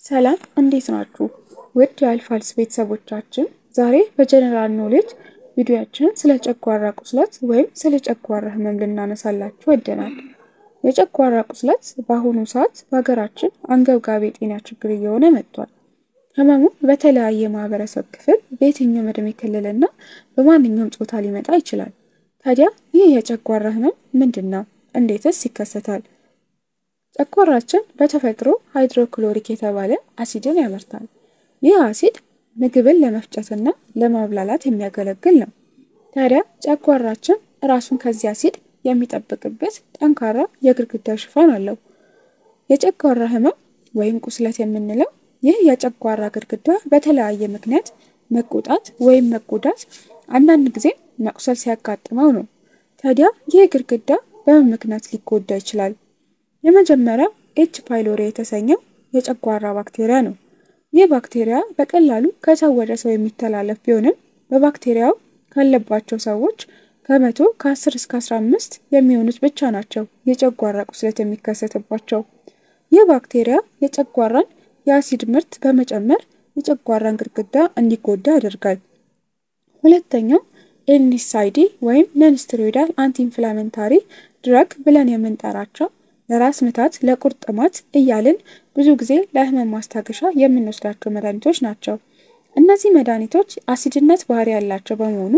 ሰላም እንዴት ናችሁ? ውድ የአልፋልስ ቤተሰቦቻችን ዛሬ በጀነራል ኖሌጅ ቪዲዮያችን ስለ ጨጓራ ቁስለት ወይም ስለ ጨጓራ ህመም ልናነሳላችሁ ወደናል። የጨጓራ ቁስለት በአሁኑ ሰዓት በሀገራችን አንገብጋቢ የጤና ችግር እየሆነ መጥቷል። ህመሙ በተለያየ ማህበረሰብ ክፍል በየትኛውም ዕድሜ ክልልና በማንኛውም ጾታ ሊመጣ ይችላል። ታዲያ ይህ የጨጓራ ህመም ምንድን ነው? እንዴትስ ይከሰታል? ጨጓራችን በተፈጥሮ ሃይድሮክሎሪክ የተባለ አሲድን ያመርታል። ይህ አሲድ ምግብን ለመፍጨትና ለማብላላት የሚያገለግል ነው። ታዲያ ጨጓራችን ራሱን ከዚህ አሲድ የሚጠብቅበት ጠንካራ የግድግዳ ሽፋን አለው። የጨጓራ ህመም ወይም ቁስለት የምንለው ይህ የጨጓራ ግድግዳ በተለያየ ምክንያት መቆጣት ወይም መጎዳት፣ አንዳንድ ጊዜ መቁሰል ሲያጋጥመው ነው። ታዲያ ይህ ግድግዳ በምን ምክንያት ሊጎዳ ይችላል? የመጀመሪያው ኤች ፓይሎሪ የተሰኘው የጨጓራ ባክቴሪያ ነው። ይህ ባክቴሪያ በቀላሉ ከሰው ወደ ሰው የሚተላለፍ ቢሆንም በባክቴሪያው ካለባቸው ሰዎች ከመቶ ከ10 እስከ 15 የሚሆኑት ብቻ ናቸው የጨጓራ ቁስለት የሚከሰትባቸው። ይህ ባክቴሪያ የጨጓራን የአሲድ ምርት በመጨመር የጨጓራን ግድግዳ እንዲጎዳ ያደርጋል። ሁለተኛው ኤልኒሳይዲ ወይም ነንስትሮይዳል አንቲኢንፍላሜንታሪ ድረግ ብለን የምንጠራቸው ለራስ ምታት፣ ለቁርጥማት እያልን ብዙ ጊዜ ለህመም ማስታገሻ የምንወስዳቸው መድኃኒቶች ናቸው። እነዚህ መድኃኒቶች አሲድነት ባህሪ ያላቸው በመሆኑ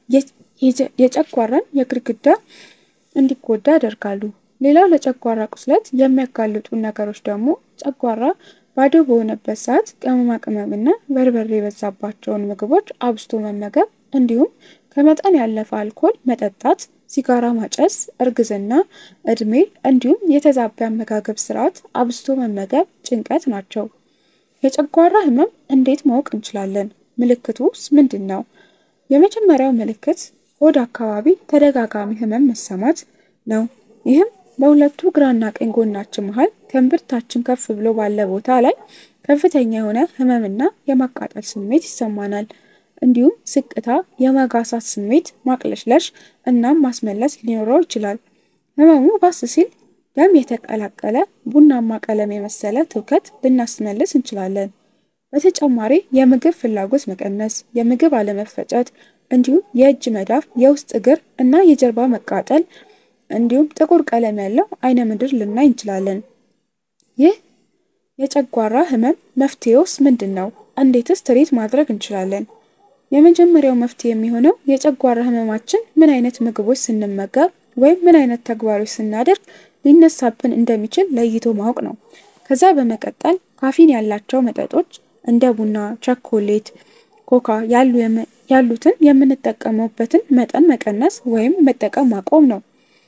የጨጓራን የግድግዳ እንዲጎዳ ያደርጋሉ። ሌላው ለጨጓራ ቁስለት የሚያጋልጡ ነገሮች ደግሞ ጨጓራ ባዶ በሆነበት ሰዓት ቅመማ ቅመምና በርበሬ የበዛባቸውን ምግቦች አብዝቶ መመገብ እንዲሁም ከመጠን ያለፈ አልኮል መጠጣት፣ ሲጋራ ማጨስ፣ እርግዝና፣ እድሜ እንዲሁም የተዛባ አመጋገብ ስርዓት አብዝቶ መመገብ ጭንቀት ናቸው። የጨጓራ ህመም እንዴት ማወቅ እንችላለን? ምልክቱስ ምንድን ነው? የመጀመሪያው ምልክት ሆድ አካባቢ ተደጋጋሚ ህመም መሰማት ነው። ይህም በሁለቱ ግራና ቀኝ ጎናችን መሃል ከእምብርታችን ከፍ ብሎ ባለ ቦታ ላይ ከፍተኛ የሆነ ህመምና የማቃጠል ስሜት ይሰማናል። እንዲሁም ስቅታ፣ የመጋሳት ስሜት፣ ማቅለሽለሽ እናም ማስመለስ ሊኖረው ይችላል። ህመሙ ባስ ሲል ደም የተቀላቀለ ቡናማ ቀለም የመሰለ ትውከት ልናስመልስ እንችላለን። በተጨማሪ የምግብ ፍላጎት መቀነስ፣ የምግብ አለመፈጨት እንዲሁም የእጅ መዳፍ፣ የውስጥ እግር እና የጀርባ መቃጠል እንዲሁም ጥቁር ቀለም ያለው አይነ ምድር ልናይ እንችላለን። ይህ የጨጓራ ህመም መፍትሄውስ ምንድን ነው? እንዴትስ ትሪት ማድረግ እንችላለን? የመጀመሪያው መፍትሄ የሚሆነው የጨጓራ ህመማችን ምን አይነት ምግቦች ስንመገብ ወይም ምን አይነት ተግባሮች ስናደርግ ሊነሳብን እንደሚችል ለይቶ ማወቅ ነው። ከዛ በመቀጠል ካፊን ያላቸው መጠጦች እንደ ቡና፣ ቸኮሌት፣ ኮካ ያሉትን የምንጠቀመበትን መጠን መቀነስ ወይም መጠቀም ማቆም ነው።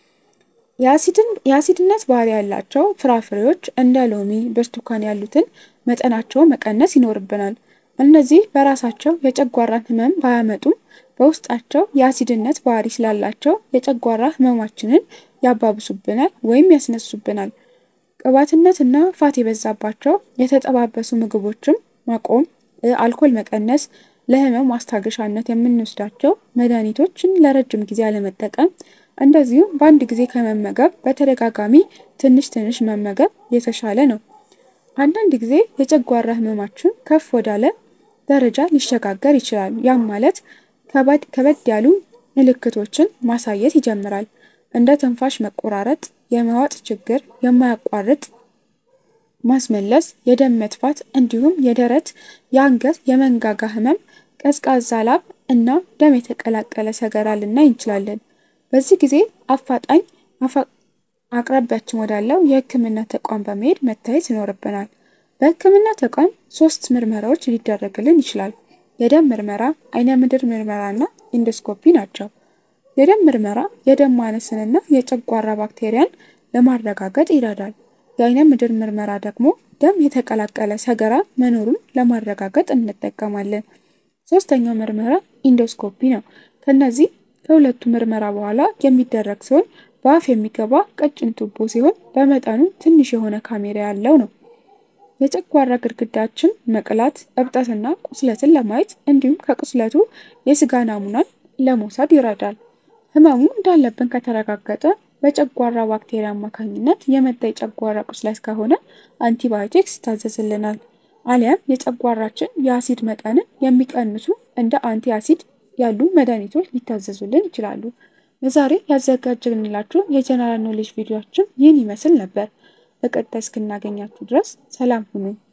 የአሲድነት ባህሪ ያላቸው ፍራፍሬዎች እንደ ሎሚ፣ ብርቱካን ያሉትን መጠናቸው መቀነስ ይኖርብናል። እነዚህ በራሳቸው የጨጓራን ህመም ባያመጡም በውስጣቸው የአሲድነት ባህሪ ስላላቸው የጨጓራ ህመማችንን ያባብሱብናል ወይም ያስነሱብናል። ቅባትነት እና ፋት የበዛባቸው የተጠባበሱ ምግቦችም ማቆም፣ አልኮል መቀነስ፣ ለህመም ማስታገሻነት የምንወስዳቸው መድኃኒቶችን ለረጅም ጊዜ አለመጠቀም፣ እንደዚሁም በአንድ ጊዜ ከመመገብ በተደጋጋሚ ትንሽ ትንሽ መመገብ የተሻለ ነው። አንዳንድ ጊዜ የጨጓራ ህመማችን ከፍ ወዳለ ደረጃ ሊሸጋገር ይችላል። ያም ማለት ከበድ ያሉ ምልክቶችን ማሳየት ይጀምራል። እንደ ትንፋሽ መቆራረጥ፣ የመዋጥ ችግር፣ የማያቋርጥ ማስመለስ፣ የደም መጥፋት እንዲሁም የደረት፣ የአንገት፣ የመንጋጋ ህመም፣ ቀዝቃዛ ላብ እና ደም የተቀላቀለ ሰገራ ልናይ እንችላለን። በዚህ ጊዜ አፋጣኝ አቅራቢያችን ወዳለው የህክምና ተቋም በመሄድ መታየት ይኖርብናል። በህክምና ተቋም ሶስት ምርመራዎች ሊደረግልን ይችላል። የደም ምርመራ፣ አይነ ምድር ምርመራ እና ኢንዶስኮፒ ናቸው። የደም ምርመራ የደም ማነስንና የጨጓራ ባክቴሪያን ለማረጋገጥ ይረዳል። የአይነ ምድር ምርመራ ደግሞ ደም የተቀላቀለ ሰገራ መኖሩን ለማረጋገጥ እንጠቀማለን። ሶስተኛው ምርመራ ኢንዶስኮፒ ነው። ከነዚህ ከሁለቱ ምርመራ በኋላ የሚደረግ ሲሆን በአፍ የሚገባ ቀጭን ቱቦ ሲሆን በመጠኑ ትንሽ የሆነ ካሜራ ያለው ነው። የጨጓራ ግድግዳችን መቅላት፣ እብጠትና ቁስለትን ለማየት እንዲሁም ከቁስለቱ የስጋ ናሙናን ለመውሰድ ይረዳል። ህመሙ እንዳለብን ከተረጋገጠ በጨጓራ ባክቴሪያ አማካኝነት የመጣ የጨጓራ ቁስለት ከሆነ አንቲባዮቲክስ ይታዘዝልናል። አሊያም የጨጓራችን የአሲድ መጠንን የሚቀንሱ እንደ አንቲ አሲድ ያሉ መድኃኒቶች ሊታዘዙልን ይችላሉ። ለዛሬ ያዘጋጀንላችሁ የጀነራል ኖሌጅ ቪዲዮችን ይህን ይመስል ነበር። በቀጣይ እስክናገኛችሁ ድረስ ሰላም ሁኑ።